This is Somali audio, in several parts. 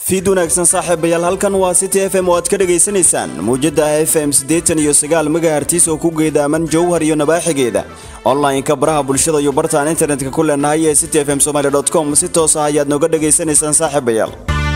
fiid wanaagsan saaxiibayaal halkan waa city f m oo aad ka dhagaysanaysaan mawjada f m siddeetan iyo sagaal megahertis oo ku geedaaman jowhar iyo nabaaxigeeda online-ka baraha bulshada iyo bartaan internetka ku leenahay ee city f m somaly com si toos ah ayaad nooga dhagaysanaysaan saaxiibayaal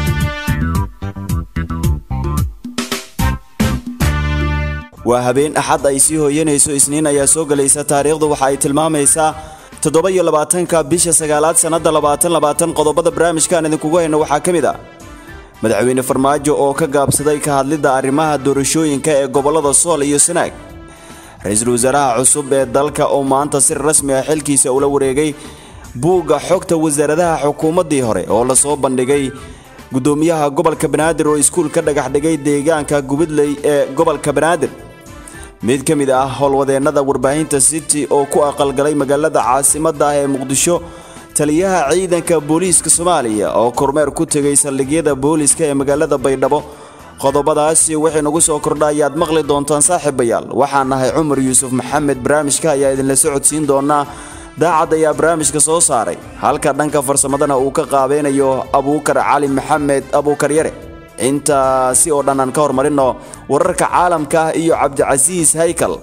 waa habeen axad ay sii hooyanayso isniin ayaa soo gelaysa taariikhdu waxa ay tilmaamaysaa toddoba iyo labaatanka bisha sagaalaad sannada labaatan labaatan qodobada barnaamijkaan idinkugu hayno waxaa ka mid ah madaxweyne farmaajo oo ka gaabsaday ka hadlidda arrimaha doorashooyinka ee gobollada sool iyo sanaag ra-iisul wasaaraha cusub ee dalka oo maanta si rasmi ah xilkiisa ula wareegay buugga xogta wasaaradaha xukuumaddii hore oo lasoo bandhigay guddoomiyaha gobolka banaadir oo iskuul ka dhagax dhigay deegaanka gubidley ee gobolka banaadir mid ka mid ah howlwadeennada warbaahinta city oo ku aqalgalay magaalada caasimadda ah ee muqdisho taliyaha ciidanka booliiska soomaaliya oo kormeer ku tegay saldhigyada booliiska ee magaalada baydhabo qodobadaasi wixii nagu soo kordha ayaad maqli doontaan saaxiibayaal waxaan nahay cumar yuusuf maxamed barnaamijka ayaa idinla socodsiin doonaa daacad ayaa barnaamijka soo saaray halka dhanka farsamadana uu ka qaabeynayo abuukar cali maxamed abuukar yare intaasi oo dhan aan ka hormarino wararka caalamka ah iyo cabdicasiis haykal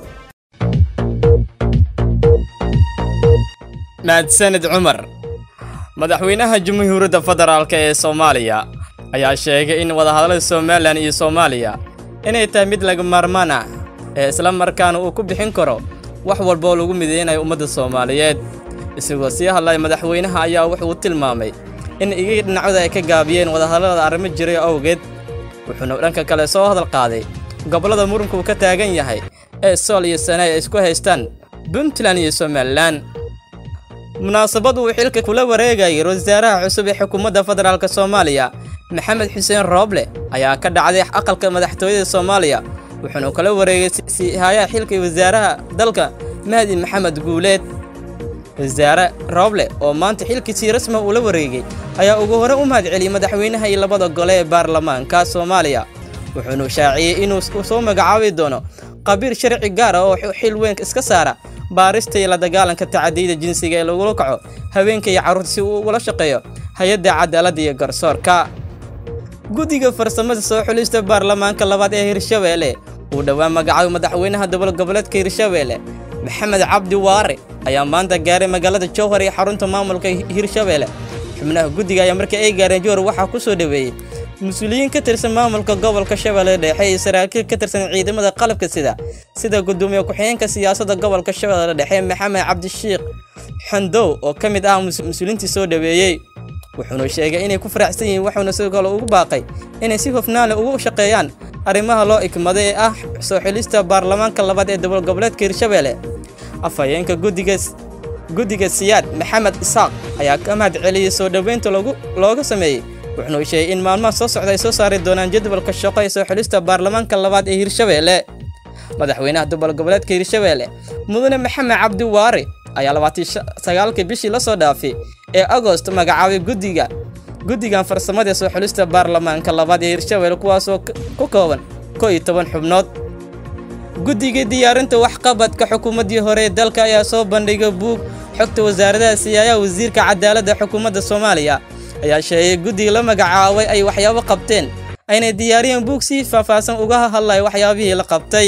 mahadsanid cumar madaxweynaha jamhuuriyadda federaalk ee soomaaliya ayaa sheegay in wadahadallada somalilan iyo soomaaliya inay tahay mid laga maarmaan ah ee isla markaana uu ku bixin karo wax walba oo lagu mideynayo ummadda soomaaliyeed isagoo sii hadlaya madaxweynaha ayaa wuxuu tilmaamay in igii dhinacooda ay ka gaabiyeen wadahadallada arrimo jiray awgeed wuxuuna dhanka kale soo hadal qaaday gobollada muranku uu ka taagan yahay ee sool iyo sanaay ay isku haystaan puntland iyo somalilan munaasabad uu xilka kula wareegayay wasaaraha cusub ee xukuumadda federaalk soomaaliya maxamed xuseen rooble ayaa ka dhacday aqalka madaxtooyada soomaaliya wuxuuna kala wareegay siihayaha xilka wasaaraha dalka mahdi maxamed guuleed wasaare rooble oo maanta xilkiisii rasma uu la wareegay ayaa ugu hore u mahad celiyey madaxweynaha iyo labada gole ee baarlamaanka soomaaliya wuxuuna shaaciyey inuu soo magacaabi doono qabiil sharci gaar ah oo xil weyn iska saara baarista iyo la dagaalanka tacadiyada jinsiga ee lagula kaco haweenka iyo carruurta si uu ugula shaqeeyo hay-adda cadaaladda iyo garsoorka guddiga farsamada soo xulista baarlamaanka labaad ee hirshabeelle uu dhowaan magacaabay madaxweynaha dowlad goboleedka hirshabeelle maxamed cabdi waare ayaa maanta gaaray magaalada jowhar iyo xarunta maamulka hirshabeelle xubnaha guddiga ayaa markii ay gaareen jowhar waxaa ku soo dhoweeyey mas-uuliyiin ka tirsan maamulka gobolka shabeelle dhexe iyo saraakiil ka tirsan ciidamada qalabka sida sida gudoomiye ku-xigeenka siyaasadda gobolka shabeelle dhexe maxamed cabdishiikh xandow oo ka mid ah mas-uuliintii soo dhoweeyey wuxuuna sheegay inay ku faraxsan yihiin wuxuuna sidoo kale ugu baaqay inay si hofnaanle ugu shaqeeyaan arrimaha loo ikmaday ee ah soo xilista baarlamaanka labaad ee dowlad goboleedka hirshabeelle afhayeenka guddiga guddiga siyaad maxamed isaaq ayaa ka mahad celiyey soo dhoweynta looga sameeyey wuxuuna sheegay in maalmaha soo socda ay soo saari doonaan jadwalka shaqo ee soo xilista baarlamaanka labaad ee hirshabeelle madaxweynaha dowlad goboleedka hirshabeelle mudane maxamed cabdi waare ayaa labaatan sagaalkii bishii la soo dhaafay ee agost magacaabay guddiga guddigan farsamada ee soo xulista baarlamaanka labaad ee hirshabeelle kuwaasoo ku kooban koo iyo toban xubnood guddiga diyaarinta waxqabadka xukuumaddii hore ee dalka ayaa soo bandhigay buug xogta wasaaradaha siyaayaha wasiirka cadaaladda xukuumadda soomaaliya ayaa sheegay guddiga la magacaabay ay waxyaabo qabteen aynay diyaariyeen buug si faahfaahsan uga hadlaya waxyaabihii la qabtay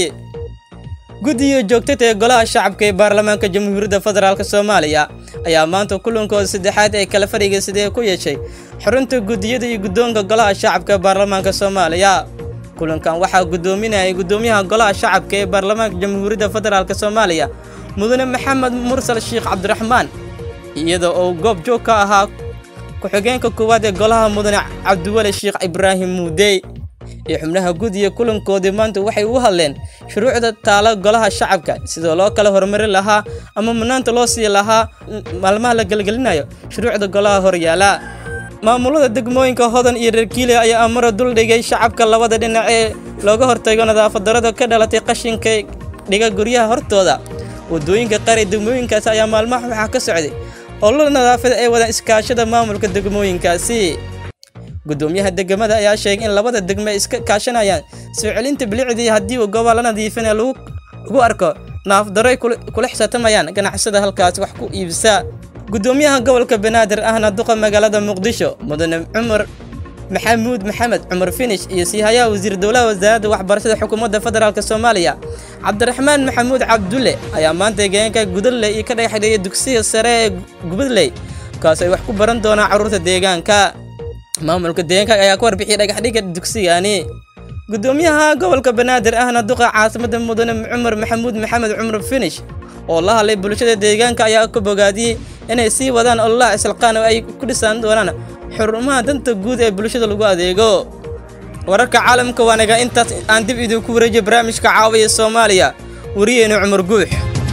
guddiga joogtada ee golaha shacabka ee baarlamaanka jamhuuriyadda federaalk soomaaliya ayaa maanta kulankooda saddexaad ee kala fadhiga sidee ku yeeshay xurunta guddiyada iyo guddoonka golaha shacabka ee baarlamaanka soomaaliya kulankan waxaa guddoominayay guddoomiyaha golaha shacabka ee baarlamaanka jamhuuriyadda federaalk soomaaliya mudane maxamed mursal sheekh cabdiraxmaan iyada oo goob joog ka ahaa ku-xigeenka koowaad ee golaha mudane cabdiweli sheekh ibraahim muudey iyo xubnaha guddiga kulankoodii maanta waxay u hadleen shuruucda taala golaha shacabka sidoo loo kala horumari lahaa ama mudnaanta loo sii lahaa maalmaha la gelgelinayo shuruucda golaha horyaala maamulada degmooyinka hodan iyo reerkiile ayaa amaro duldhigay shacabka labada dhinac ee looga hortago nadaafadarada ka dhalatay qashinka dhiga guryaha hortooda wadooyinka qari degmooyinkaasi ayaa maalmaha waxaa ka socday olol nadaafada ay wadaan iskaashada maamulka degmooyinkaasi gudoomiyaha degmada ayaa sheegay in labada degme ay iska kaashanayaan soo celinta bilicdii haddii uu goobaha la nadiifinaya lagu arko naafdaro ay kula xisaabtamayaan ganacsada halkaasi wax ku iibsaa gudoomiyaha gobolka banaadir ahna duqa magaalada muqdisho mudane cumar maxamuud maxamed cumar finish iyo siihayaha wasiir dowlaha wasaaradda waxbarashada xukuumadda federaalk soomaaliya cabdiraxmaan maxamuud cabdulle ayaa maanta deegaanka gudadley iyo ka dhagaxdheeyay dugsiga sare ee gubadley kaas ay wax ku baran doonaan carruurta deegaanka maamulka deegaanka ayaa ka warbixiyay dhagaxdhiga dugsigani gudoomiyaha gobolka banaadir ahna duqa caasimada mudane cumar maxamuud maxamed cumar finish oo la hadlay bulshada deegaanka ayaa ka bogaadiyey inay sii wadaan ololaha islaqaan oo ay ku dhisaan doonaan xurumaha danta guud ee bulshada lagu adeego wararka caalamka waanaga intaas aan dib idinku wareejiyo barnaamijka caawiya soomaaliya wariyeenu cumar guux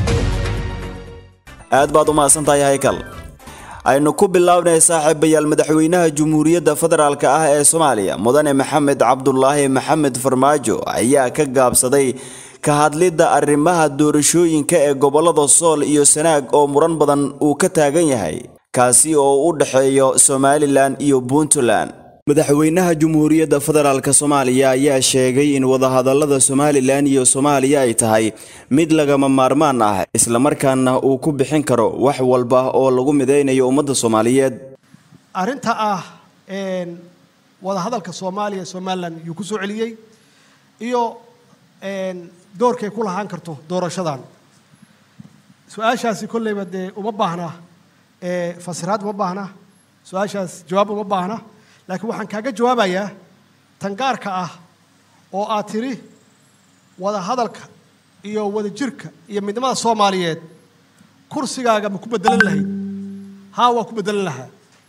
aad baad u mahadsantahay haykal aynu ku bilownay saaxiibayaal madaxweynaha jumhuuriyadda federaalk ah ee soomaaliya mudane maxamed cabdulaahi maxamed farmaajo ayaa ka gaabsaday ka hadlidda arrimaha doorashooyinka ee gobollada sool iyo sanaag oo muran badan uu ka taagan yahay kaasi oo u dhexeeyo somalilan iyo puntland madaxweynaha jumhuuriyadda federaalk soomaaliya ayaa sheegay in wadahadallada somalilan iyo soomaaliya ay tahay mid lagama maarmaan ah islamarkaana uu ku bixin karo wax walba oo lagu midaynayo ummadda soomaaliyeed arrinta ah wadahadalka soomaaliya somalilan yuu ku soo celiyey iyo doorkay ku lahaan karto doorashadan su-aashaasi kolleyba dee uma baahna fasiraad uma baahna su-aashaas jawaab uma baahna laakiin waxaan kaaga jawaabayaa tan gaarka ah oo aad tidhi wada hadalka iyo wada jirka iyo midnimada soomaaliyeed kursigaaga ma ku bedelan lahayd haa waa ku bedelan lahaa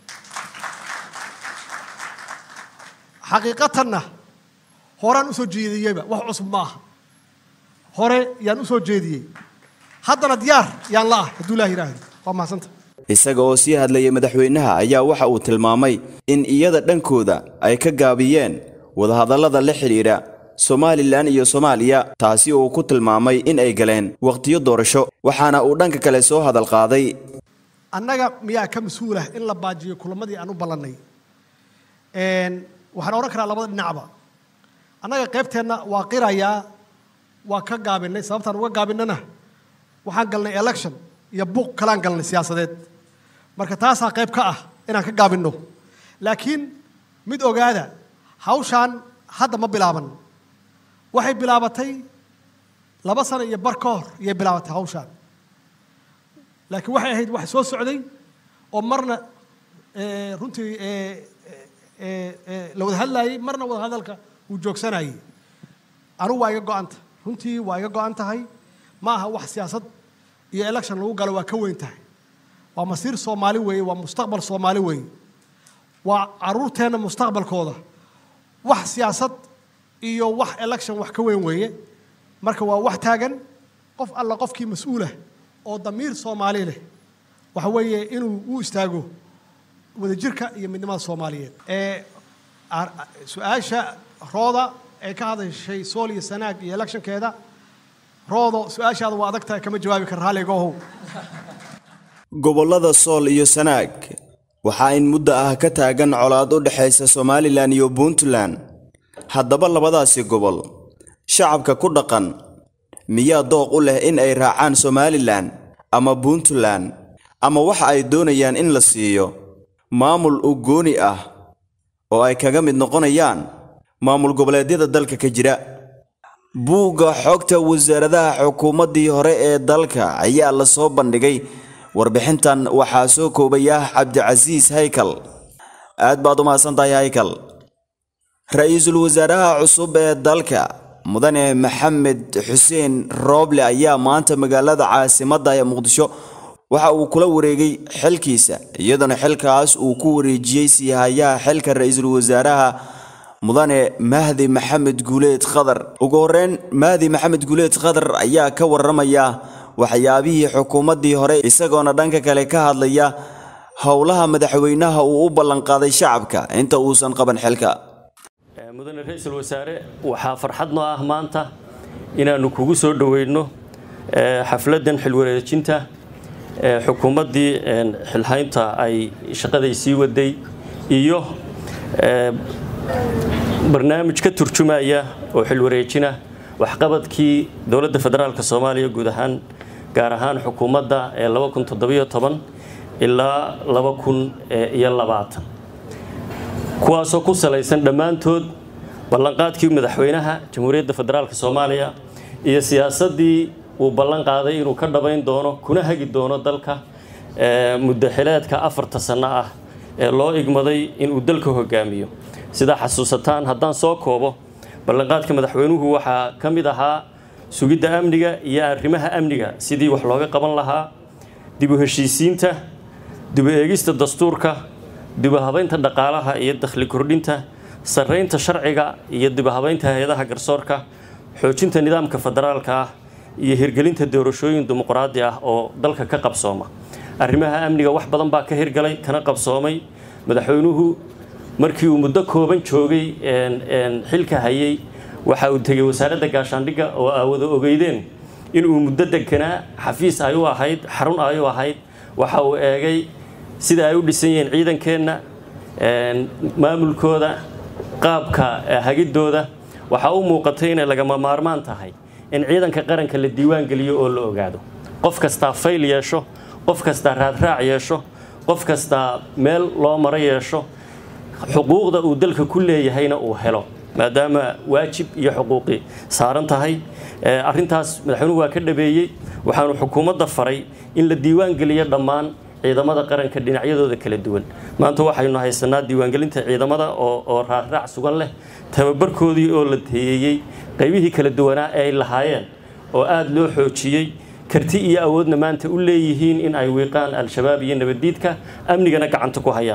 xaqiiqatanna horaan usoo jeediyeyba wax cusub ma aha hore yaan usoo jeediyey haddana diyaar yaan la ah hadduu ilaah yidhaahdo waa mahadsanta isaga oo sii hadlayay madaxweynaha ayaa waxa uu tilmaamay in iyada dhankooda ay ka gaabiyeen wadahadallada la xidhiidha somalilan iyo soomaaliya taasi uu ku tilmaamay in ay galeen wakhtiyo doorasho waxaana uu dhanka kale soo hadal qaaday annaga miyaa ka mas-uulah in la baajiyo kulamadii aan u ballannay waxaan odhan karaa labada dhinacba annaga qaybteenna waa qirayaa waa ka gaabinay sababtaan uga gaabinana waxaan galnay election iyo buuq kalaan galnay siyaasadeed marka taasaa qayb ka ah inaan ka gaabinno laakiin mid ogaada hawshaan hadda ma bilaaban waxay bilaabatay laba sano iyo bar ka hor iyay bilaabatay hawshaan laakiin waxay ahayd wax soo socday oo marna runtii la wada hadlaayey marna wada hadalka uu joogsanayey anigu waa iga go-anta runtii waa iga go-an tahay ma aha wax siyaasad iyo election lagu galo waa ka weyn tahay waa masiir soomaali weeye waa mustaqbal soomaali weeye waa caruurteenna mustaqbalkooda wax siyaasad iyo wax election wax ka weyn weeye marka waa wax taagan qof alla qofkii mas-uulah oo damiir soomaali leh waxa weeye inuu u istaago wadajirka iyo midnimada soomaaliyeed ee su-aasha rooda ee ka hadashay sool iyo sanaag iyo electionkeeda roodo su-aashaada waa adag tahay kama jawaabi kara raalligaohow gobollada sool iyo sanaag waxaa in muddo ah ka taagan colaad u dhexaysa somalilan iyo puntland haddaba labadaasi gobol shacabka ku dhaqan miyaa dooq u leh in ay raacaan somalilan ama puntland ama waxa ay doonayaan in la siiyo maamul u gooni ah oo ay kaga mid noqonayaan maamul goboleedyada dalka ka jira buugga xogta wasaaradaha xukuumaddii hore ee dalka ayaa la soo bandhigay warbixintan waxaa soo koobaya cabdicasiis haykal aad baad u mahadsantahay haykal ra-iisul wasaaraha cusub ee dalka mudane maxamed xuseen rooble ayaa maanta magaalada caasimadda ee muqdisho waxa uu kula wareegay xilkiisa iyadoona xilkaas uu ku wareejiyey siihayaha xilka ra-iisul wasaaraha mudane mahdi maxamed guuleed khadar ugu horreyn mahdi maxamed guuleed khadar ayaa ka warramaya waxyaabihii xukuumaddii hore isagoona dhanka kale ka hadlaya howlaha madaxweynaha uu u ballanqaaday shacabka inta uusan qaban xilka mudane ra-iisul wasaare waxaa farxad noo ah maanta inaannu kugu soo dhoweyno xafladdan xilwareejinta xukuumaddii xilhaynta ay shaqaday sii waday iyo barnaamij ka turjumaya oo xilwareejina waxqabadkii dowladda federaalk soomaaliya guud ahaan gaar ahaan xukuumadda ee ilaa kuwaasoo ku salaysan dhammaantood ballanqaadkii madaxweynaha jamhuuriyadda federaalk soomaaliya iyo siyaasaddii uu ballan qaaday inuu ka dhabayn doono kuna hagi doono dalka muddo xileedka afarta sanno ah ee loo igmaday inuu dalka hogaamiyo sidaa xasuusataan haddaan soo koobo ballanqaadka madaxweynuhu waxaa ka mid ahaa sugidda amniga iyo arrimaha amniga sidii wax looga qaban lahaa dib u heshiisiinta dib u eegista dastuurka dib u habaynta dhaqaalaha iyo dakhli kordhinta sarraynta sharciga iyo dib u habaynta hay-adaha garsoorka xoojinta nidaamka federaalka ah iyo hirgelinta doorashooyin dimuqraadi ah oo dalka ka qabsooma arrimaha amniga wax badan baa ka hirgalay kana qabsoomay madaxweynuhu markii uu muddo kooban joogay xilka hayay waxa uu tegey wasaaradda gaashaandhigga oo aa wada ogeydeen inuu muddo deganaa xafiis ay u ahayd xarun ay u ahayd waxa uu eegay sida ay u dhisan yihiin ciidankeenna maamulkooda qaabka hagidooda waxaa u muuqatay inay lagama maarmaan tahay in ciidanka qaranka la diiwaan geliyo oo la ogaado qof kastaa fayl yeesho qof kastaa raadraac yeesho qof kastaa meel loo maro yeesho xuquuqda uu dalka ku leeyahayna uu helo maadaama waajib iyo xuquuqi saaran tahay arrintaas madaxweynuhu waa ka dhabeeyey waxaanu xukuumadda faray in la diiwaan geliyo dhammaan ciidamada qaranka dhinacyadooda kala duwan maanta waxaynu haysanaa diiwaangelinta ciidamada oo raaraac sugan leh tababarkoodii oo la teeyeyey qaybihii kala duwanaa ee ay lahaayeen oo aada loo xoojiyey karti iyo awoodna maanta u leeyihiin in ay wiiqaan al-shabaab iyo nabaddiidka amnigana gacanta ku hayaan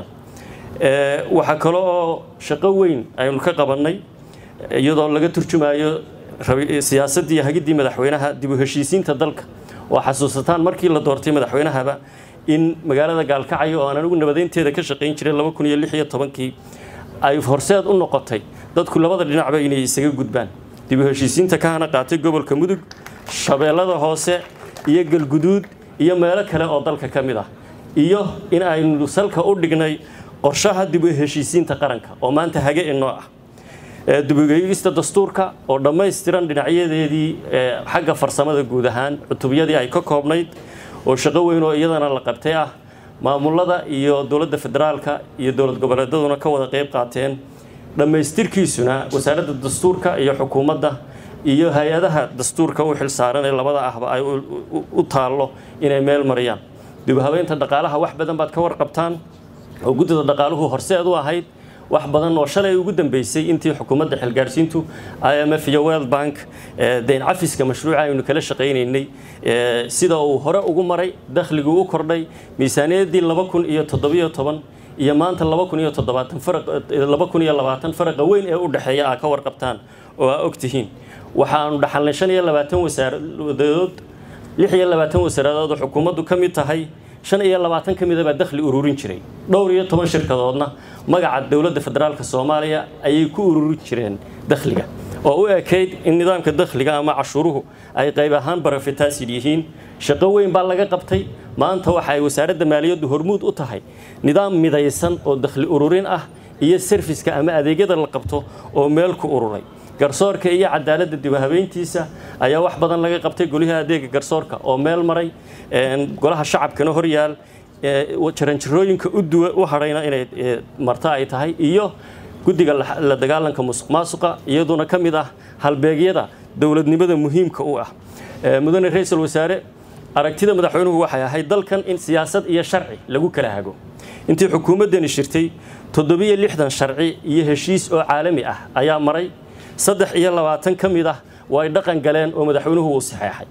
waxaa kale oo shaqo weyn aynu ka qabannay iyadoo laga turjumayo siyaasaddii hagiddii madaxweynaha dib u heshiisiinta dalka oo xasuusataan markii la doortay madaxweynahaba in magaalada gaalkacyo oo aan anigu nabadeynteeda ka shaqayn jiray laba kun iyo lix iyo tobankii ay horseed u noqotay dadku labada dhinacba inay isaga gudbaan dib u heshiisiinta ka hana qaatay gobolka mudug shabeellada hoose iyo galguduud iyo meelo kale oo dalka ka mid ah iyo in aynu salka u dhignay qorshaha dib u heshiisiinta qaranka oo maanta hage inoo ah dibugeyista dastuurka oo dhammaystiran dhinacyadeedii xagga farsamada guud ahaan cutubyadii ay ka koobnayd oo shaqo weyn oo iyadana la qabtay ah maamulada iyo dowladda federaalka iyo dowlad goboleedaduna ka wada qayb qaateen dhammaystirkiisuna wasaaradda dastuurka iyo xukuumadda iyo hay-adaha dastuurka u xil saaran ee labada ahba ay u taallo inay meel mariyaan dib u habeynta dhaqaalaha wax badan baad ka warqabtaan oo guddida dhaqaaluhu horseed u ahayd wax badan oo shalay ugu dambeysay intii xukuumadda xilgaarsiintu i m f iyo world bank dayn cafiska mashruuca aynu kala shaqaynaynay sida uu hore ugu maray dakhliguu u kordhay miisaaniyaddii laba kun iyo toddobiyo toban iyo maanta laba kun iyo toddobaatan laba kun iyo labaatan faraqa weyn ee u dhexeeya aa ka warqabtaan oo aa ogtihiin waxaanu dhaxalnay shan iyo labaatan wasaaradood lix iyo labaatan wasaaradood oo xukuumaddu ka mid tahay shan iyo labaatan ka mida baa dakhli ururin jiray dhowr iyo toban shirkadoodna magaca dowladda federaalka soomaaliya ayay ku ururin jireen dakhliga oo u ekayd in nidaamka dakhliga ama cashuuruhu ay qayb ahaan barafitaasid yihiin shaqo weyn baa laga qabtay maanta waxa ay wasaaradda maaliyaddu hormuud u tahay nidaam midaysan oo dakhli ururin ah iyo serviska ama adeegyada la qabto oo meel ku ururay garsoorka iyo cadaaladda dib habeyntiisa ayaa wax badan laga qabtay goliha adeega garsoorka oo meel maray golaha shacabkana horyaal jaranjarooyinka u hadhayna inay marto ay tahay iyo guddiga la dagaalanka musuq maasuqa iyaduna ka mid ah halbeegyada dowladnimada muhiimka u ah mudane ra-iisul wasaare aragtida madaxweynuhu waxay ahayd dalkan in siyaasad iyo sharci lagu kala hago intii xukuumaddani shirtay toddobiyo lixdan sharci iyo heshiis oo caalami ah ayaa maray saddex iyo labaatan ka mid ah waa ay dhaqan galeen oo madaxweynuhu uu saxeexay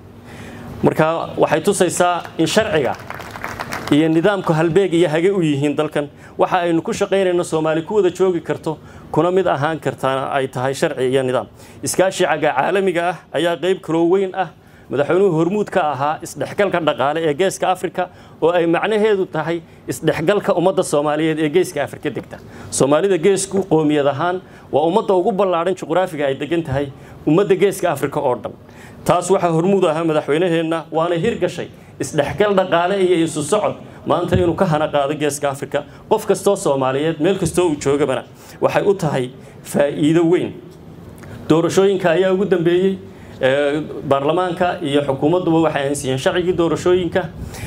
marka waxay tusaysaa in sharciga iyo nidaamku halbeeg iyo hage u yihiin dalkan waxa aynu ku shaqaynayno soomaali ku wada joogi karto kuna mid ahaan kartaana ay tahay sharci iyo nidaam iskaashicaga caalamiga ah ayaa qayb kaloo weyn ah madaxweynuhu hormuud ka ahaa isdhexgalka dhaqaale ee geeska afrika oo ay macnaheedu tahay isdhexgalka ummadda soomaaliyeed ee geeska afrika degta soomaalida geesku qoomiyad ahaan waa ummadda ugu ballaadhan juqraafiga ay degan tahay ummadda geeska afrika oo dhan taas waxaa hormuud ahaa madaxweynaheenna waana hirgashay isdhexgal dhaqaale iyo isu socod maanta inuu ka hana qaado geeska afrika qof kastoo soomaaliyeed meel kastoo uu joogabana waxay u tahay faa'iido weyn doorashooyinka ayaa ugu dambeeyey baarlamaanka iyo xukuumadduba waxay aansiiyeen sharcigii doorashooyinka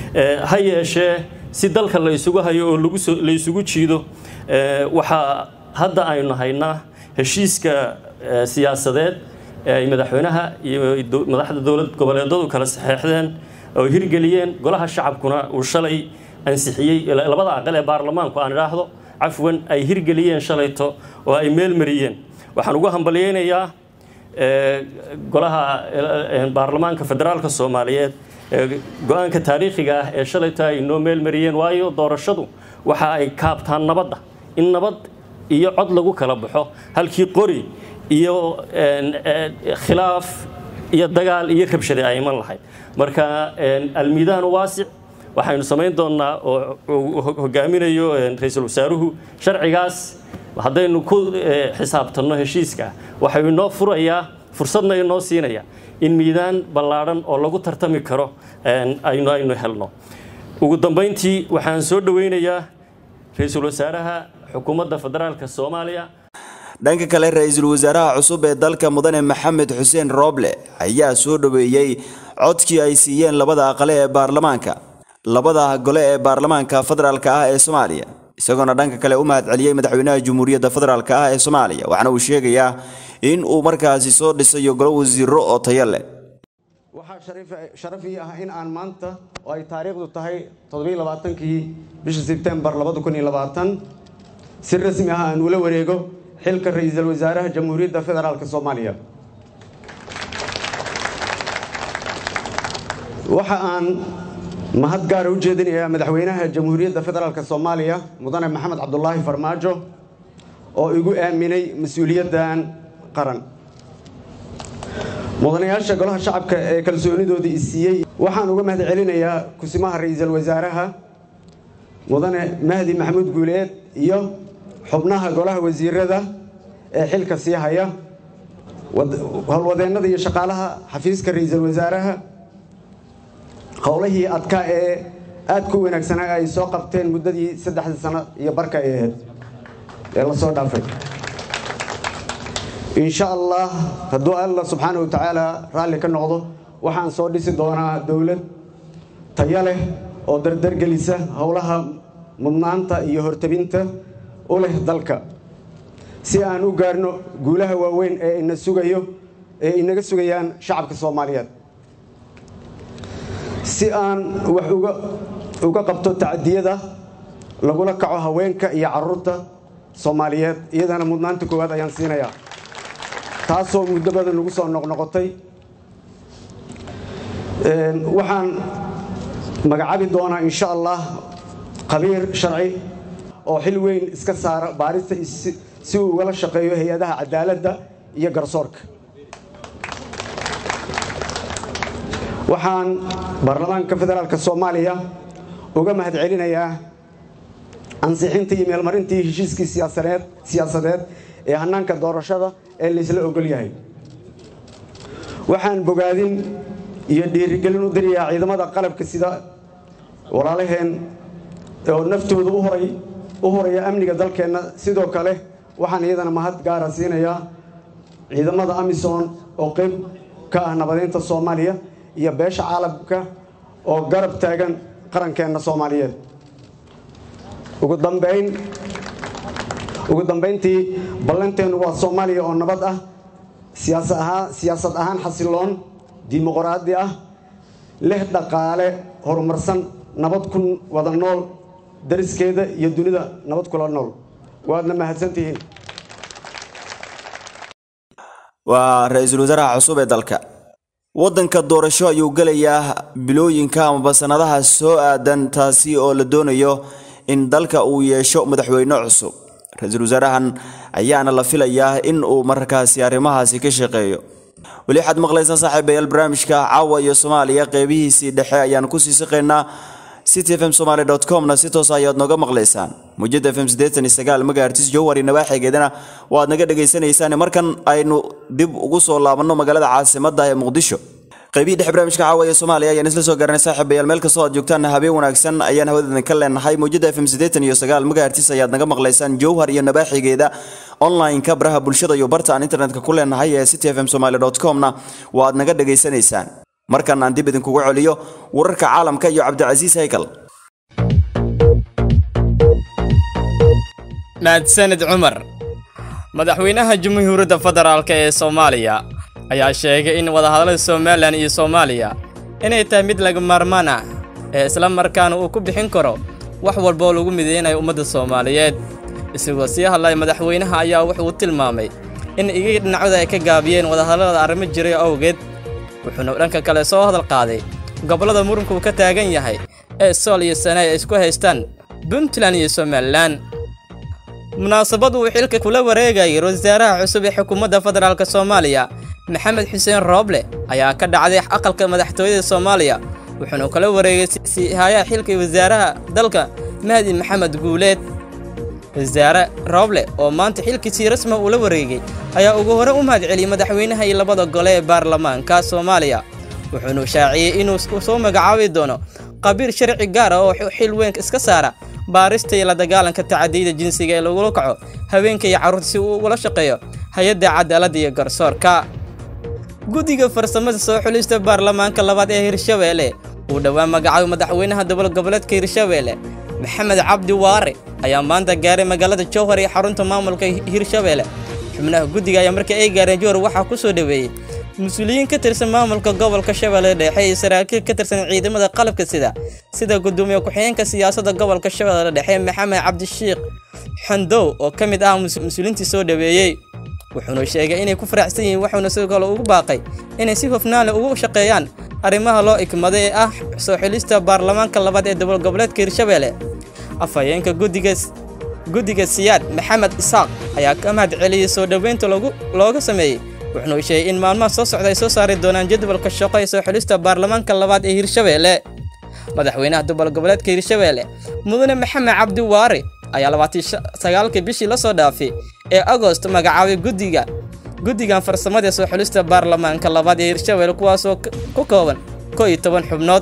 ha yeeshee si dalka la isugu hayo oo la isugu jiido waxaa hadda aynu haynaa heshiiska eh, siyaasadeed ee ay madaxweynaha iyo do- madaxda dowlad goboleedadu kala saxeexdeen oo hirgeliyeen golaha shacabkuna uu shalay ansixiyey ila- labada aqal ee baarlamaanku aan idhaahdo cafwan ay hirgeliyeen shalayto oo ay meel mariyeen waxaan ugu hambalyeynayaa eh, golaha eh, baarlamaanka federaalka soomaaliyeed ee go-aanka taariikhiga ah ee shalayta ay noo meel mariyeen waayo doorashadu waxa ay kaabtaan nabadda in nabad iyo cod lagu kala baxo halkii qori iyo een, een, khilaaf iyo dagaal iyo rabshade ay iman lahayd marka een, almiidaan waasic waxaynu samayn doonaa oo uu hogaaminayo een, ra-iisul wasaaruhu sharcigaas haddaynu ku eh, xisaabtanno heshiiska waxay inoo furayaa fursadna inoo siinaya in miidaan ballaadhan oo lagu tartami karo een, aynu aynu helno ugu dambayntii waxaan soo dhoweynayaa ra-iisul wasaaraha xukuumadda federaalka soomaaliya dhanka kale ra-iisul wasaaraha cusub ee dalka mudane maxamed xuseen rooble ayaa soo dhoweeyey codkii ay siiyeen labada aqale ee baarlamaanka labada gole ee baarlamaanka federaalka ah ee soomaaliya isagoona dhanka kale u mahadceliyey madaxweynaha jamhuuriyadda federaalka ah ee soomaaliya waxaana uu sheegayaa in uu markaasi soo dhisayo golo wasiiro oo tayo leh waxaa sharif- sharaf ii ah in aan maanta oo ay taariikhdu tahay toddobaiy-labaatankii bisha sebtembar labada kun iyo labaatan si rasmi ah aan ula wareego xilka ra-iisul wasaaraha jamhuuriyadda federaalk soomaaliya waxa aan mahad gaara u jeedinayaa madaxweynaha jamhuuriyadda federaalk soomaaliya mudane maxamed cabdulaahi farmaajo oo igu aaminay mas-uuliyaddan qaran mudanayaasha golaha shacabka ee kalsoonidoodii i siiyey waxaan uga mahad celinayaa kusimaha ra-iisul wasaaraha mudane mahdi maxamuud guuleed iyo xubnaha golaha wasiirada ee xilka sii haya wad- howlwadeennada iyo shaqaalaha xafiiska ra-iisul wasaaraha howlihii adkaa ee aadka u wanaagsanaa ay soo qabteen muddadii saddexda sano iyo barka ay ahayd ee lasoo dhaafay insha allah hadduu alla subxaana wa tacaala raalli ka noqdo waxaan soo dhisi doonaa dowlad tayo leh oo dardargelisa howlaha mudnaanta iyo hortabinta u leh dalka si aan u gaarno guulaha waaweyn ee ina sugayo ee inaga sugayaan shacabka soomaaliyeed si aan wax uga uga qabto tacadiyada lagula kaco haweenka iyo caruurta soomaaliyeed iyadana mudnaanta koowaad ayaan siinayaa taasoo muddo badan nagu soo noqnoqotay Een, waxaan magacaabi doonaa insha allah khabiir sharci oo xil weyn iska saara baarista is- si uu ugala shaqeeyo hay-adaha cadaaladda iyo garsoorka waxaan baarlamaanka federaalk soomaaliya uga mahad celinayaa ansixintii iyo meelmarintii heshiiskii siyaasadeed siyaasadeed ee hanaanka doorashada ee laysla ogol yahay waxaan bogaadin iyo dhiirigelin u dirayaa ciidamada qalabka sida walaalaheen oo naftooda u horay u horaya amniga dalkeenna sidoo kale waxaan iyadana mahad gaara siinayaa ciidamada amisom oo qayb ka ah nabadeynta soomaaliya iyo beesha caalamka oo garab taagan qarankeenna soomaaliyeed ugu dambayn ugu dambayntii ballanteennu waa soomaaliya oo nabad ah siyaasa ahaan siyaasad ahaan xasiloon dimuqraadi ah leh dhaqaale horumarsan nabad ku wada nool dariskeeda iyo dunida nabad kula nool waadna mahadsantihiin waa ra-iisul wasaaraha cusub ee dalka waddanka doorasho ayuu gelayaa bilooyinka amaba sannadaha soo aadan taasi oo la doonayo in dalka uu yeesho madaxweyne cusub ra-iisul wasaarahan ayaana la filayaa in uu markaasi arrimahaasi ka shaqeeyo weli waxaad maqlaysaa saaxiibayaal barnaamijka caawa iyo soomaaliya qeybihiisii dhexe ayaan kusii siqaynaa city fm somaly comna si toos ayaad nooga maqlaysaan mujada fm magaartis jowhari nawaaxigeedana waad naga dhegaysanaysaan markan aynu dib ugu soo laabanno magaalada caasimadda ee muqdisho qaybihii dhexe barnaamijka caawa ee soomaaliya ayaan isla soo garanay saaxiibayaal meel kastoo aad joogtaan habeen wanaagsan ayaan hawadeedan ka leenahay mawjada fm magaartis ayaad naga maqlaysaan jowhar iyo nabaaxigeeda online-ka baraha bulshada iyo barta aan internetka ku leenahay ee city fm somaly comna waad naga dhegaysanaysaan markan aan dib idinkugu celiyo wararka caalamka iyo cabdicasiis haykal mahadsanid cumar madaxweynaha jamhuuriyadda federaalk ee soomaaliya ayaa sheegay in wadahadallada somalilan iyo soomaaliya inay tahay mid laga maarmaan ah ee isla markaana uu ku bixin karo wax walba oo lagu mideynayo ummadda soomaaliyeed isagoo sii hadlaya madaxweynaha ayaa wuxuu tilmaamay in iga dhinacooda ay ka gaabiyeen wadahadallada arrimo jiray awgeed wuxuuna dhanka kale soo hadal qaaday gobollada muranku uu ka taagan yahay ee sool iyo sane ay isku haystaan puntland iyo somalilan munaasabad uu xilka kula wareegayay wasaaraha cusub ee xukuumadda federaalk soomaaliya maxamed xuseen rooble ayaa ka dhacday aqalka madaxtooyada soomaaliya wuxuuna kala wareegay siihayaha xilka wasaaraha dalka mahdi maxamed guuleed wasaare rooble oo maanta xilkiisii rasma uu la wareegay ayaa ugu hore u mahadceliyey madaxweynaha iyo labada gole ee baarlamaanka soomaaliya wuxuuna shaaciyey inuu soo magacaabi doono qabiil sharci gaar ah oo xil weyn iska saara baarista iyo la dagaalanka tacadiyada jinsiga ee lagula kaco haweenka iyo carruurta si uu ugula shaqeeyo hay-adda cadaaladda iyo garsoorka guddiga farsamada soo xulista baarlamaanka labaad ee hirshabeelle uu dhowaan magacaabay madaxweynaha dowlad goboleedka hirshabeelle maxamed cabdi waare ayaa maanta gaaray magaalada jowhar iyo xarunta maamulka hirshabeelle xubnaha guddiga ayaa markii ay gaareen jowhar waxaa ku soo dhoweeyey mas-uuliyiin ka tirsan maamulka gobolka shabeelle dhexe iyo saraakiil ka tirsan ciidamada qalabka sida sida gudoomiye ku-xigeenka siyaasadda gobolka shabeelle dhexe maxamed cabdishiikh xandow oo ka mid ah mas-uuliintii soo dhoweeyey wuxuuna sheegay inay ku faraxsan yihiin wuxuuna sidoo kale ugu baaqay inay si hofnaanle ugu shaqeeyaan arrimaha loo ikmaday ee ah soo xilista baarlamaanka labaad ee dowlad goboleedka hirshabeelle afhayeenka guddiga guddiga siyaad maxamed isaaq ayaa ka mahad celiyey soo dhoweynta looga sameeyey wuxuuna sheegay in maalmaha soo socda ay soo saari doonaan jadwalka shaqo ee soo xilista baarlamaanka labaad ee hirshabeelle madaxweynaha dowlad goboleedka hirshabeelle mudane maxamed cabdi waare ayaa labaatan sagaalkii bishii la soo dhaafay ee agost magacaabay guddiga guddigan farsamada ee soo xulista baarlamaanka labaad ee hirshabeelle kuwaasoo ku kooban koo iyo toban xubnood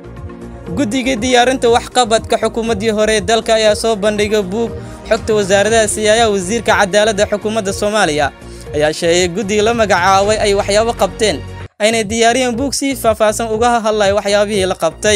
guddiga diyaarinta waxqabadka xukuumaddii hore ee dalka ayaa soo bandhigay buug xogta wasaaradaha siyaayaha wasiirka cadaaladda xukuumadda soomaaliya ayaa sheegay guddiga la magacaabay ay waxyaabo qabteen aynay diyaariyeen buug si faahfaahsan uga hadlaya waxyaabihii la qabtay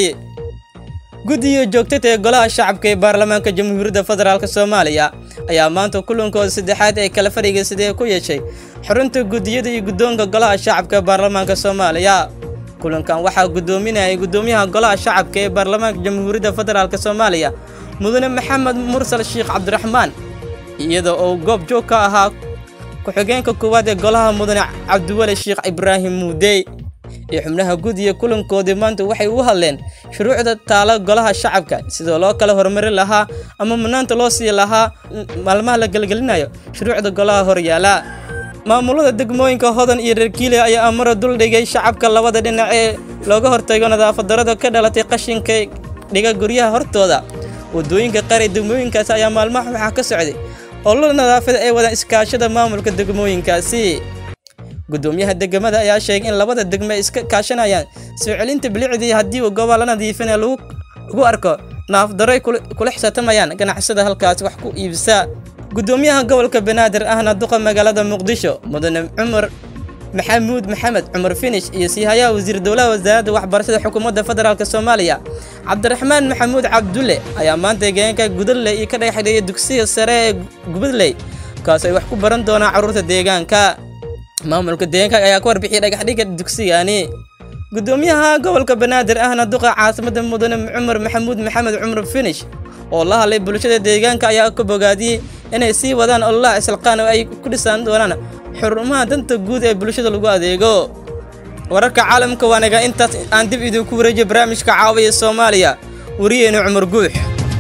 guddiga joogtada ee golaha shacabka ee baarlamaanka jamhuuriyadda federaalk soomaaliya ayaa maanta kulankooda saddexaad ee kala fadhiga sidee ku yeeshay xurunta guddiyada iyo guddoonka golaha shacabka ee baarlamaanka soomaaliya kulankan waxaa guddoominayay guddoomiyaha golaha shacabka ee baarlamaanka jamhuuriyadda federaalk soomaaliya mudane maxamed mursal sheekh cabdiraxmaan iyada oo goob joog ka ahaa ku-xigeenka koowaad ee golaha mudane cabdiweli sheekh ibraahim muudey iyo xubnaha guddiga kulankoodii maanta waxay u hadleen shuruucda taala golaha shacabka sidoo loo kala horumari lahaa ama mudnaanta loo sii lahaa maalmaha la gelgelinayo shuruucda golaha horyaala maamulada degmooyinka hodan iyo reerkiile ayaa amaro duldhigay shacabka labada dhinac ee looga hortago nadaafadarada ka dhalatay qashinka dhiga guryaha hortooda wadooyinka qaar ee degmooyinkaasi ayaa maalmaha waxaa ka socday olol nadaafada ay wadaan iskaashada maamulka degmooyinkaasi gudoomiyaha degmada ayaa sheegay in labada degmo ay iska kaashanayaan soo celinta bilicdii haddii uu gobol la nadiifinaya lagu arko naafdaro ay kula xisaabtamayaan ganacsada halkaasi wax ku iibsaa gudoomiyaha gobolka banaadir ahna duqa magaalada muqdisho mudane cumar maxamuud maxamed cumar finish iyo siihayaha wasiir dowlaha wasaaradda waxbarashada xukuumadda federaalk soomaaliya cabdiraxmaan maxamuud cabdulle ayaa maanta deegaanka gudadley iyo ka dhagaxdheeyay dugsiga sare ee gubadley kaas ay wax ku baran doonaan carruurta deegaanka maamulka deegaanka ayaa ka warbixiyay dhagaxdhiga dugsigani gudoomiyaha gobolka banaadir ahna duqa caasimada mudane cumar maxamuud maxamed cumar finish oo la hadlay bulshada deegaanka ayaa ka bogaadiyey inay sii wadaan ololaha islaqaan oo ay ku dhisaan doonaan xurumaha danta guud ee bulshada lagu adeego wararka caalamka waanaga intaas aan dib idinku wareejiyo barnaamijka caawiya soomaaliya wariyeenu cumar guux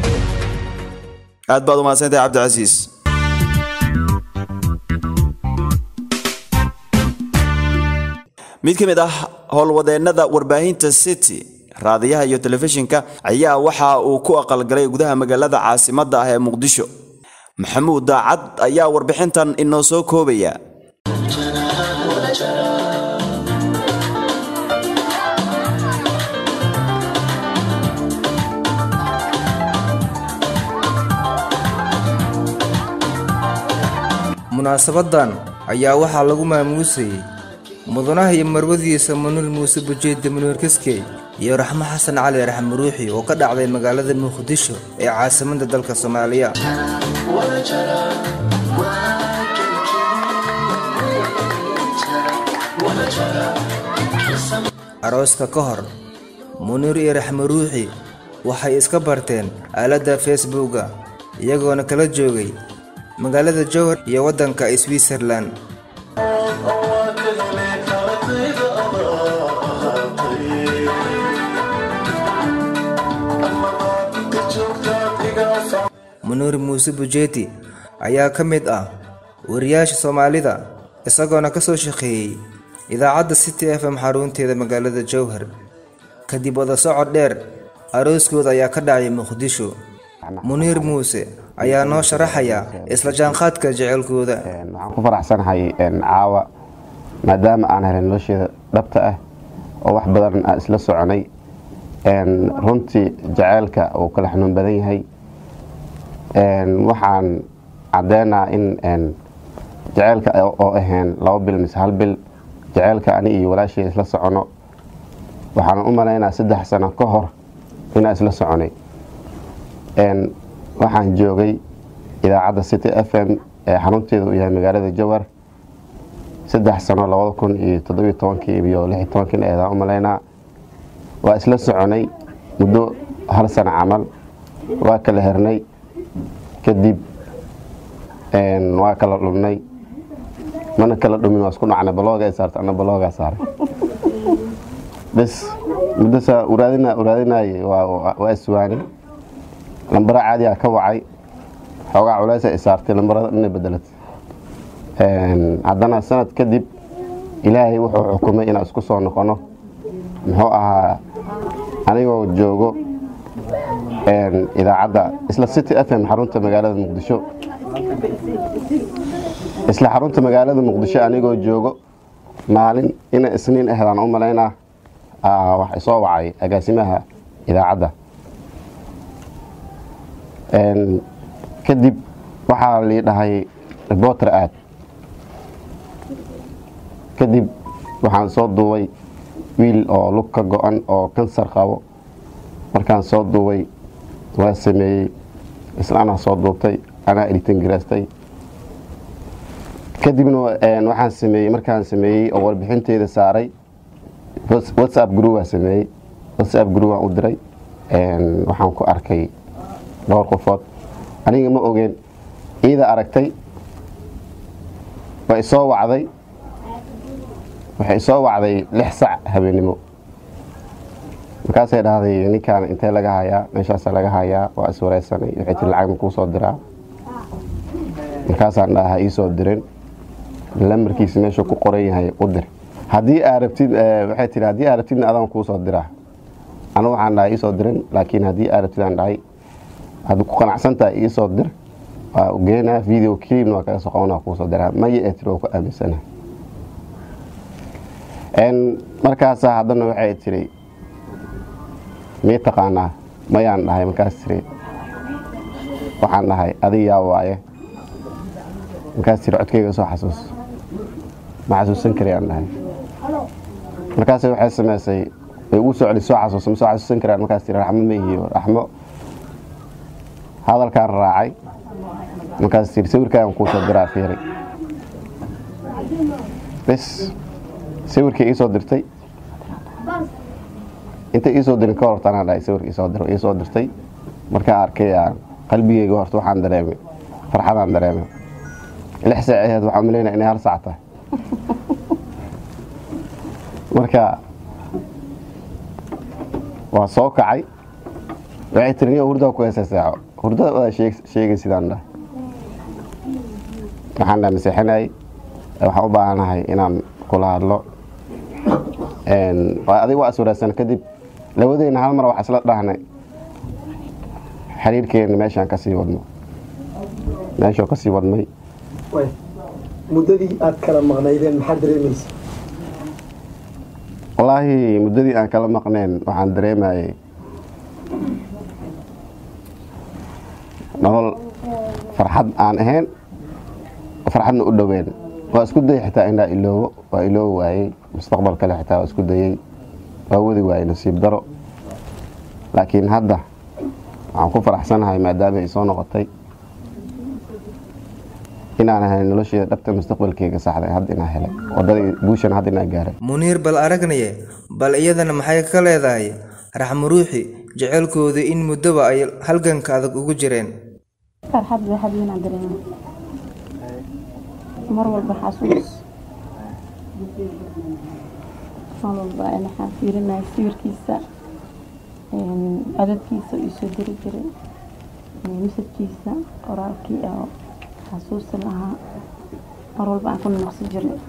aad baad umahadsantahay cabdicasiis mid ka mid ah howlwadeennada warbaahinta city raadiyaha iyo telefishinka ayaa waxa uu ku aqalgalay gudaha magaalada caasimadda ah ee muqdisho maxamuud daacad ayaa warbixintan inoo soo koobaya munaasabadan ayaa waxaa lagu maamuusayey mudanaha iyo marwadiisa manuel muuse bujeedda manuel kaskey iyo raxmo xasan cali raxmo ruuxi oo ka dhacday magaalada muqdisho ee caasimadda dalka soomaaliya arooska ka hor muniir iyo raxmo ruuxi waxay iska barteen aaladda facebooka iyagoona kala joogay magaalada jowhar iyo waddanka switzerlan muniir muuse bujeeti ayaa ka mid ah wariyaasha soomaalida isagoona ka soo shaqeeyey idaacadda city f m xarunteeda magaalada jowhar kadib wada socod dheer arooskooda ayaa ka dhacay muqdisho muniir muuse ayaa noo sharaxaya isla jaanqaadka jecelkooda waxaan ku faraxsanahay caawa maadaama aan helay nolosheeda dhabta ah oo wax badan aan isla soconay runtii jaceylka uu kala xanuun badan yahay waxaan caddeynaa in jaceylka oo ahayn laba bil mise hal bil jaceylka ani iyo walaashii isla socono waxaan u malaynaa saddex sano ka hor inaan isla soconay waxaan joogay idaacadda city f m ee xarunteeda uu yahay magaalada jowar saddex sano labada kun iyo toddobiyo tobankii iyo lix iyo tobankii eedaan u malaynaa waa isla soconay muddo hal sano camal waa kala hernay kadib waa kala dhumnay mana kala dhumin waa isku dhacnay baloogaa saarta ana baloogaa saaray bes muddo saa uraadina uraadinaaye waa iswaani lambara caadiyaa ka wacay xoogaa culeysa i saartay lambarada inay bedelatay haddana sanad kadib ilaahay wuxuu xukumay inaan isku soo noqono muxuu ahaa anigoo joogo idaacadda isla city f m xarunta magaalada muqdisho isla xarunta magaalada muqdisho anigoo joogo maalin ina isniin ahdaan u malaynaa wax isoo wacay agaasimaha idaacadda kadib waxaa lii dhahay reporter aad kadib waxaan soo duubay wiil oo lug ka go-an oo kansar qabo markaan soo duubay waa sameeyey isla anaa soo duubtay anaa editan garaastay kadibna waxaan sameeyey markaan sameeyey oo warbixinteeda saaray whatsapp group waa sameeyey whatsapp group waan u diray waxaan ku arkay dhowr qofood aniga ma ogeen iida aragtay waa isoo wacday waxay isoo wacday lix sac habeennimo markaasay dhahday ninkaan intee laga hayaa meeshaasa laga hayaa waa iswareysanay waxay tiri lacag ma kuu soo diraa markaasaan dhaha iisoo dirin lamarkiisa meeshuu ku qoran yahay u dir haddii aa rabtid waxay tihi haddii aa rabtidna adaan kuu soo diraa anu waxaan dhahay iisoo dirin laakiin haddii aa rabtid aan dhahay haddi ku qanacsantaha iisoo dir waa ugeynaa video clipna waa kaga soo qabanaa kuusoo diraa maya ee tiri waa ku aaminsana markaasaa haddana waxay tiri mii taqaanaa mayaan dhahay markaas tiri waxaan dhahay adig yaa waaye markaas tiri codkayga soo xasuus ma xasuusan karayaan dhahay markaas waxay samaysay way ugu soo celi soo xasuusa ma soo xasuusan karayaan markaas tiri raxmo ma ihiyo raxmo hadalkaan raacay markaas tiri sawirkaagan kuu soo diraa fiiri bes sawirkii iisoo dirtay intay iisoo dirin ka horta anaa dhahay sawirka iisoo dir iisoo dirtay markaan arkay qalbigeyga horta waxaan dareemay farxadaan dareemay lix saac aheed waxaan malaynaya inay hal saac tahay marka waa soo kacay waxay tiri niyo hurdaa ku heesa saaco hurdada wadaa sheegay sidaan dhahay waxaan dhaha maseexinayay waxaan u baahanahay inaan kula hadlo adig waa iswareysan kadib labadeyna hal mar wax isla dhahnay xiriirkeena meeshaan kasii wadno meeshuu kasii wadmay muddadii aad kala maqnaydeen maxaad dareemaysa wallaahi muddadii aan kala maqneen waxaan dareemayay nolol farxad aan ahayn farxadna u dhoween waa isku dayay xitaa inaa iloobo waa iloobi waayey mustaqbal kale xitaa waa isku dayey waa wadi waayey nasiib daro laakiin hadda waxaan ku faraxsanahay maadaama ay soo noqotay inaan ahay nolosheeda dhabta mustaqbalkeyga saxday hadda inaa helay wadadii guushan hadda inaa gaaray muniir bal aragnaye bal iyadana maxay ka leedahay raxmo ruuxi jecelkooda in muddoba ay halganka adag ugu jireen farxad bay habeenaan dareema mar walba xasuus mar walba waxaan fiirinaya sawirkiisa codadkiisa uu soo diri jiray masajkiisa qoraalkii oo xasuusi lahaa mar walba aan ku noqsi jirnay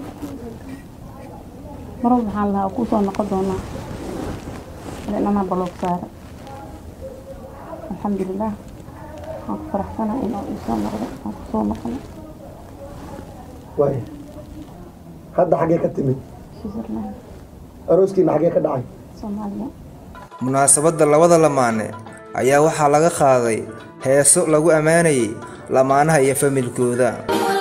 mar walba waxaan lahaa kusoo noqon doonaa lanamaa baloog saara alxamdulilah waan ku faraxsanahay inuu isoo noqdo aan kusoo noqono waaya hadda xaggee ka timid switzerland arooskiina xaggee ka dhacay soomaaliya munaasabadda labada lamaane ayaa waxaa laga qaaday heeso lagu ammaanayay lamaanaha iyo familkooda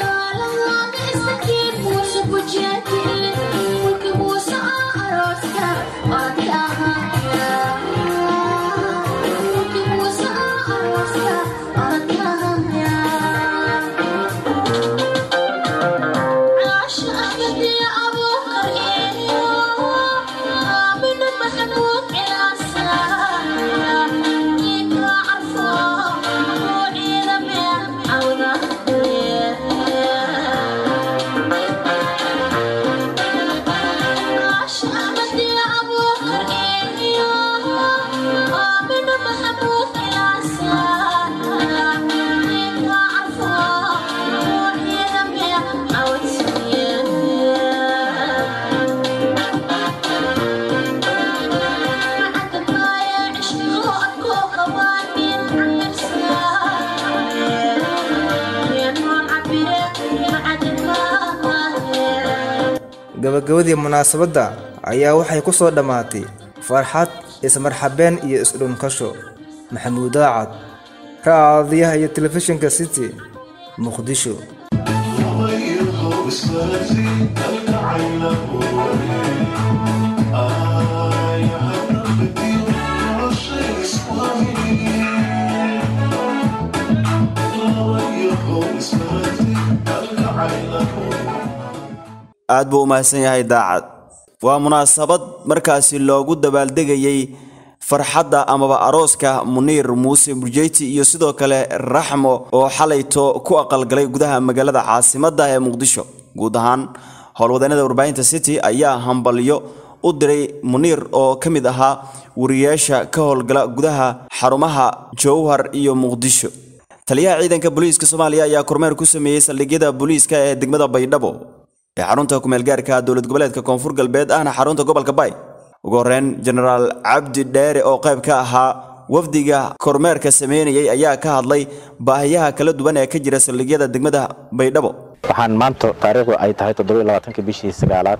gabagabadii munaasabadda ayaa waxay ku soo dhammaatay farxad ismarxabeen iyo isdhunkasho maxamuud daacad raadiyaha iyo telefishinka city muqdisho aad buu u mahadsan yahay daacad waa munaasabad markaasi loogu dabaaldegayey farxadda amaba arooska muniir muuse burjeyti iyo sidoo kale raxmo oo xalayto ku aqalgalay gudaha magaalada caasimadda ee muqdisho guud ahaan howlwadeennada warbaahinta city ayaa hambalyo u diray muniir oo ka mid ahaa wariyaasha ka howlgala gudaha xarumaha jowhar iyo muqdisho taliyaha ciidanka booliiska soomaaliya ayaa kormeer ku sameeyey saldhigyada booliiska ee degmada baydhabo ee xarunta kumeelgaarka dowlad goboleedka koonfur galbeed ahna xarunta gobolka bay ugu horreyn jenaraal cabdi dheere oo qayb ka ahaa wafdiga kormeerka sameynayay ayaa ka hadlay baahiyaha kala duwan ee ka jira saldhigyada degmada baydhabo waxaan maanta taariikhdu ay tahay toddobaiylabaatanka bishii sagaalaad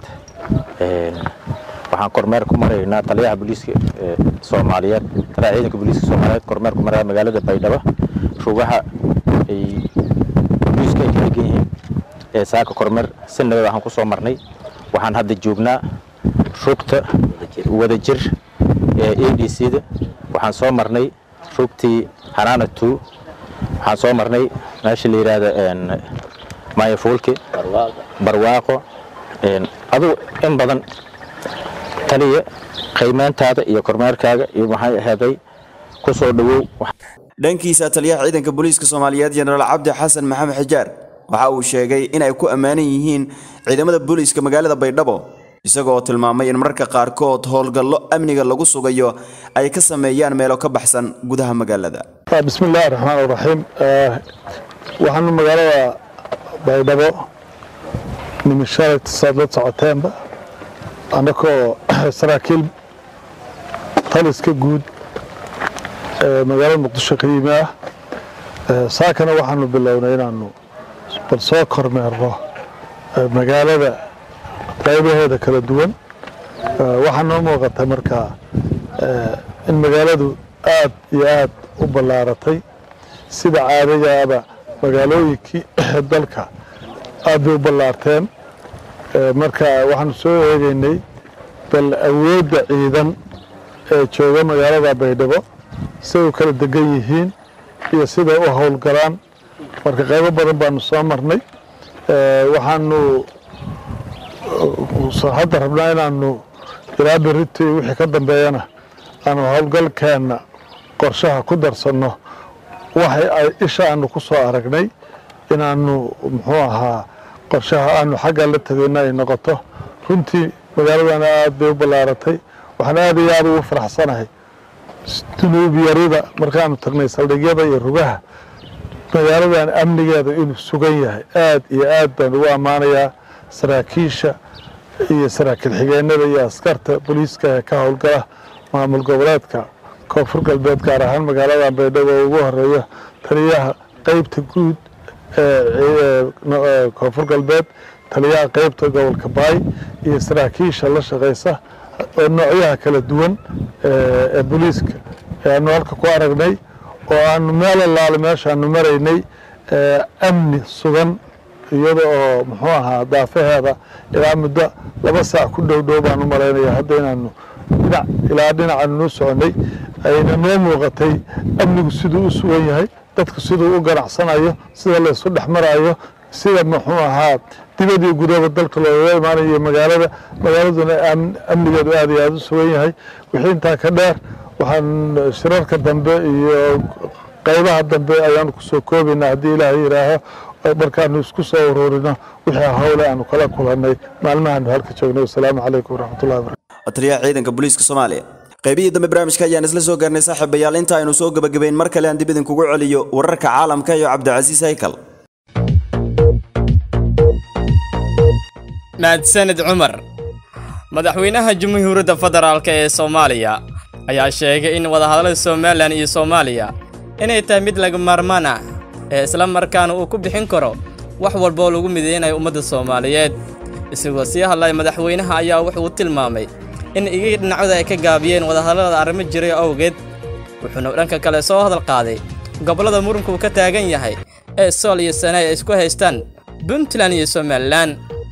waxaan kormeer ku maraynaa taliyaha booliiska soomaaliyeed taliyaha ciidanka booliiska soomaaliyeed kormeer ku maraya magaalada baydhabo rugaha ay booliiska ay ka degan yihiin ee saaka kormeer sanabad waxaan ku soo marnay waxaan hadda joognaa rugta wadajir ee a d c da waxaan soo marnay rugtii hanaana two waxaan soo marnay meesha la yidhaahdo mayafuulke barwaaqo adugu in badan taliya qiimeyntaada iyo kormeerkaaga iyo maxay aheeday ku soo dhowow dhankiisa taliyaha ciidanka booliiska soomaaliyeed jenaraal cabdi xasan maxamed xijaar waxa uu sheegay in ay ku ammaanan yihiin ciidamada booliiska magaalada baydhabo isagoo tilmaamay in mararka qaarkood howlgallo amniga lagu sugayo ay ka sameeyaan meelo ka baxsan gudaha magaalada bismi illaahi raxmaan iraxiim waxaanu magaalada baydhabo nimishalay saad la socoteenba annakoo saraakiil taliska guud ee magaalada muqdisho ka yimi ah saakana waxaanu bilownay inaanu bal soo kormeerno magaalada qaybaheeda kala duwan waxaa noo muuqata markaa in magaaladu aad iyo aad u ballaaratay sida caadigaaba magaalooyinkii dalka aad bay u ballaarteen marka waxaanu soo eegaynay bal awoodda ciidan ee jooga magaalada baydhabo siday u kala degan yihiin iyo siday u howlgalaan marka qaybo badan baanu soo marnay waxaanu hadda rabnaa inaanu ilaa beriti wixii ka dambeeyana aanu howlgalkeenna qorshaha ku darsanno waxay ay isha aanu ku soo aragnay inaanu muxuu ahaa qorshaha aanu xagga la tegayna ay noqoto runtii magaaladana aad bay u ballaaratay waxaan aad iyo aad ugu faraxsanahay dunuub yarida markaanu tagnay saldhigyada iyo rugaha magaaladan amnigeeda inuu sugan yahay aad iyo aad baan ugu ammaanayaa saraakiisha iyo saraakiil xigeenada iyo askarta booliiska ee ka howlgala maamul goboleedka koonfur galbeed gaar ahaan magaaladan baydhabo oo ugu horeeya taliyaha qeybta guud ee koonfur galbeed taliyaha qeybta gobolka baay iyo saraakiisha la shaqeysa oo noocyaha kala duwan ee booliiska aanu halka ku aragnay oo aanu meel allaale meeshaanu maraynay amni sugan iyada oo muxuu ahaa daafaheeda ilaa muddo laba saac ku dhow dhow baan u malaynaya hadda inaanu dhinac ilaa dhinacaanu noo soconay ayna noo muuqatay amnigu siduu u sugan yahay dadku siduu u ganacsanayo sida laysu dhex marayo sida muxuu ahaa dibadii gudaba dalka looga imaanayo magaalada magaaladuna amnigeedu aad iyo aada u sugan yahay wixii intaa ka dheer waxaan shirarka dambe iyo qaybaha dambe ayaanu kusoo koobaynaa haddii ilaahay yidhaaho markaanu isku soo ururino wixii howle aanu kala kulannay maalmahaanu halka joognay wasalaamu calaykum waraxmatullahi wabarakatu taliyaha ciidanka booliiska soomaaliya qaybihii dambe barnaamijka ayaan isla soo gaarnay saaxiibayaal inta aynu soo gebagabayn mar kale aan dib idinkugu celiyo wararka caalamka iyo cabdicasiis haykal mahadsanid cumar madaxweynaha jamhuuriyadda federaalk ee soomaaliya ayaa sheegay in wadahadallada somalilan iyo soomaaliya inay tahay mid laga maarmaan ah ee isla markaana uu ku bixin karo wax walba oo lagu mideynayo ummadda soomaaliyeed isagoo sii hadlaya madaxweynaha ayaa wuxuu tilmaamay in igii dhinacooda ay ka gaabiyeen wadahadallada arrimo jiray awgeed wuxuuna dhanka kale soo hadal qaaday gobollada muranku uu ka taagan yahay ee sool iyo sane ay isku haystaan puntland iyo somalilan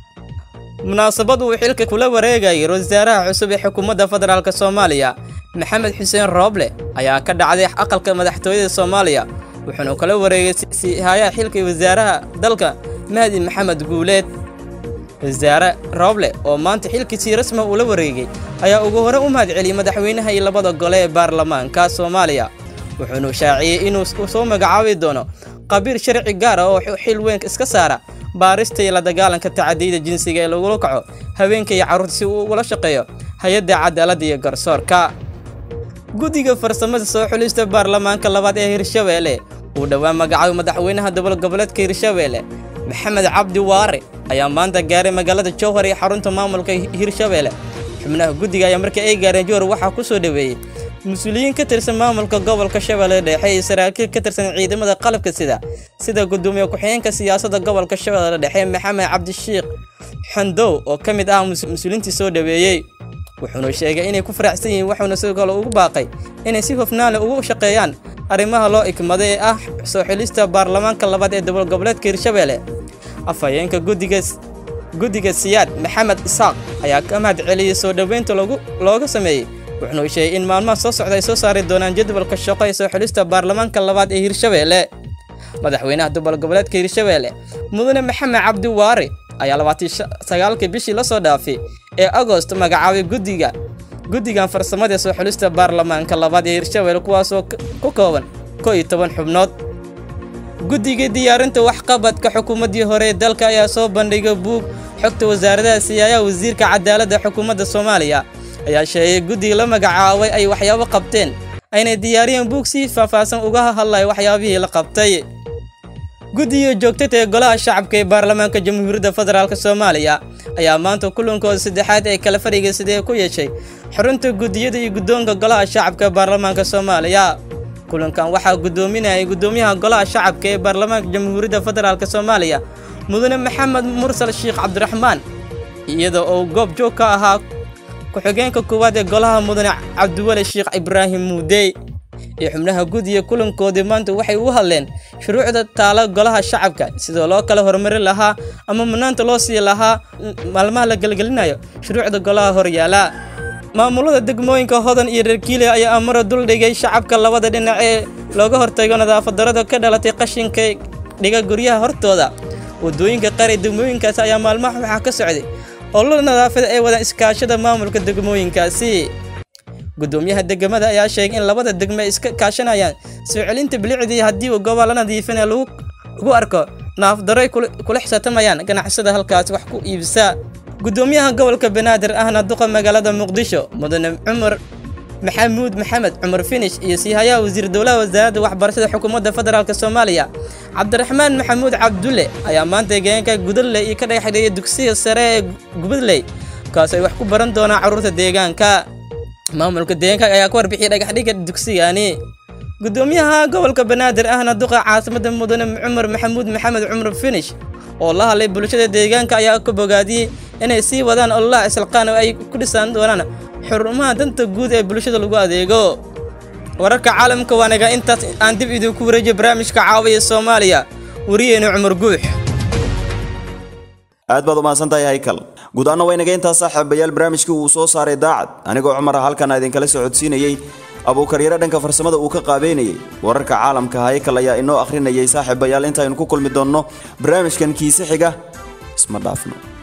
munaasabad uu xilka kula wareegayay wasaaraha cusub ee xukuumadda federaalk soomaaliya maxamed xuseen rooble ayaa ka dhacday aqalka madaxtooyada soomaaliya wuxuuna kala wareegay siihayaha xilka wasaaraha dalka mahdi maxamed guuleed wasaare rooble oo maanta xilkiisii rasma uu la wareegay ayaa ugu hore u mahad celiyey madaxweynaha iyo labada gole ee baarlamaanka soomaaliya wuxuuna shaaciyey inuu soo magacaabi doono qabiil sharci gaar ah oo xil weyn iska saara baarista iyo la dagaalanka tacadiyada jinsiga ee lagula kaco haweenka iyo carruurta si uu ugula shaqeeyo hay-adda cadaaladda iyo garsoorka guddiga farsamada soo xulista baarlamaanka labaad ee hirshabeelle uu dhowaan magacaabay madaxweynaha dowlad goboleedka hirshabeelle maxamed cabdi waare ayaa maanta gaaray magaalada jowhar iyo xarunta maamulka hirshabeelle xubnaha guddiga ayaa markii ay gaareen jowhar waxaa ku soo dhoweeyey mas-uuliyiin ka tirsan maamulka gobolka shabeelle dhexe iyo saraakiil ka tirsan ciidamada qalabka sida sida gudoomiye ku-xigeenka siyaasadda gobolka shabeelle dhexe maxamed cabdishiikh xandow oo ka mid ah mas-uuliintii soo dhoweeyey wuxuuna sheegay inay ku faraxsan yihiin wuxuuna sidoo kale ugu baaqay inay si hofnaan leh ugu shaqeeyaan arrimaha loo ikmaday ee ah soo xilista baarlamaanka labaad ee dowlad goboleedka hirshabeelle afhayeenka guddiga guddiga siyaad maxamed isaaq ayaa ka mahad celiyey soo dhoweynta lagu looga sameeyey wuxuuna sheegay in maalmaha soo socda ay soo saari doonaan jadwalka shaqo ee soo xilista baarlamaanka labaad ee hirshabeelle madaxweynaha dowlad goboleedka hirshabeelle mudane maxamed cabdi waare ayaa labaatan sagaalkii bishii la soo dhaafay ee agost magacaabay guddiga guddigan farsamada ee soo xulista baarlamaanka labaad ee hirshabeelle kuwaasoo ku kooban koo iyo toban xubnood guddiga diyaarinta waxqabadka xukuumaddii hore ee dalka ayaa soo bandhigay buug xogta wasaaradaha siyaayaha wasiirka cadaaladda xukuumadda soomaaliya ayaa sheegay guddiga la magacaabay ay waxyaabo qabteen aynay diyaariyeen buug si faahfaahsan uga hadlaya waxyaabihii la qabtay guddiga joogtada ee golaha shacabka ee baarlamaanka jamhuuriyadda federaalk soomaaliya ayaa maanta kulankooda saddexaad ee kala fadhiga sidee ku yeeshay xurunta guddiyada iyo guddoonka golaha shacabka ee baarlamaanka soomaaliya kulankan waxaa guddoominayay guddoomiyaha golaha shacabka ee baarlamaanka jamhuuriyadda federaalk soomaaliya mudane maxamed mursal sheekh cabdiraxmaan iyada oo goob joog ka ahaa ku-xigeenka koowaad ee golaha mudane cabdiweli sheekh ibraahim muudey iyo xubnaha guddiga kulankoodii maanta waxay u hadleen shuruucda taala golaha shacabka sidoo loo kala horumari lahaa ama mudnaanta loo sii lahaa maalmaha la gelgelinayo shuruucda golaha horyaala maamulada degmooyinka hodan iyo reerkiile ayaa amaro duldhigay shacabka labada dhinac ee looga hortago nadaafadarada ka dhalatay qashinka dhiga guryaha hortooda wadooyinka qaar ee degmooyinkaasi ayaa maalmaha waxaa ka socday olol nadaafada ay wadaan iskaashada maamulka degmooyinkaasi gudoomiyaha degmada ayaa sheegay in labada degmo ay iska kaashanayaan soo celinta bilicdii haddii uu goobaha la nadiifinaya lagu lagu arko naafdaro ay kula kula xisaabtamayaan ganacsada halkaas wax ku iibsa gudoomiyaha gobolka banaadir ahna duqa magaalada muqdisho mudane cumar maxamuud maxamed cumar finish iyo siihayaha wasiir dowlaha wasaaradda waxbarashada xukuumadda federaalk soomaaliya cabdiraxmaan maxamuud cabdulle ayaa maanta deegaanka gudadley iyo ka dhagaxdheeyay dugsiga sare ee gubadley kaas ay wax ku baran doonaan carruurta deegaanka maamulka deegaanka ayaa ka warbixiyay dhagaxdhiga dugsigani gudoomiyaha gobolka banaadir ahna duqa caasimada mudane cumar maxamuud maxamed cumar finish oo la hadlay bulshada deegaanka ayaa ka bogaadiyey inay sii wadaan ololaha islaqaan oo ay ku dhisaan doonaan xurumaha danta guud ee bulshada lagu adeego wararka caalamka waanaga intaas aan dib idinku wareejiyo barnaamijka caawiya soomaaliya wariyeenu cumar guux aad baad umahadsan tahay haykal guud ahaana waynaga intaas saaxiibayaal barnaamijkii uu soo saaray daacad anigoo cumar ah halkan idinkala socodsiinayey abuukaryare dhanka farsamada uu ka qaabeynayey wararka caalamka haykal ayaa inoo akhrinayay saaxiibayaal intaynu ku kulmi doonno barnaamijkan kiise xiga isma dhaafno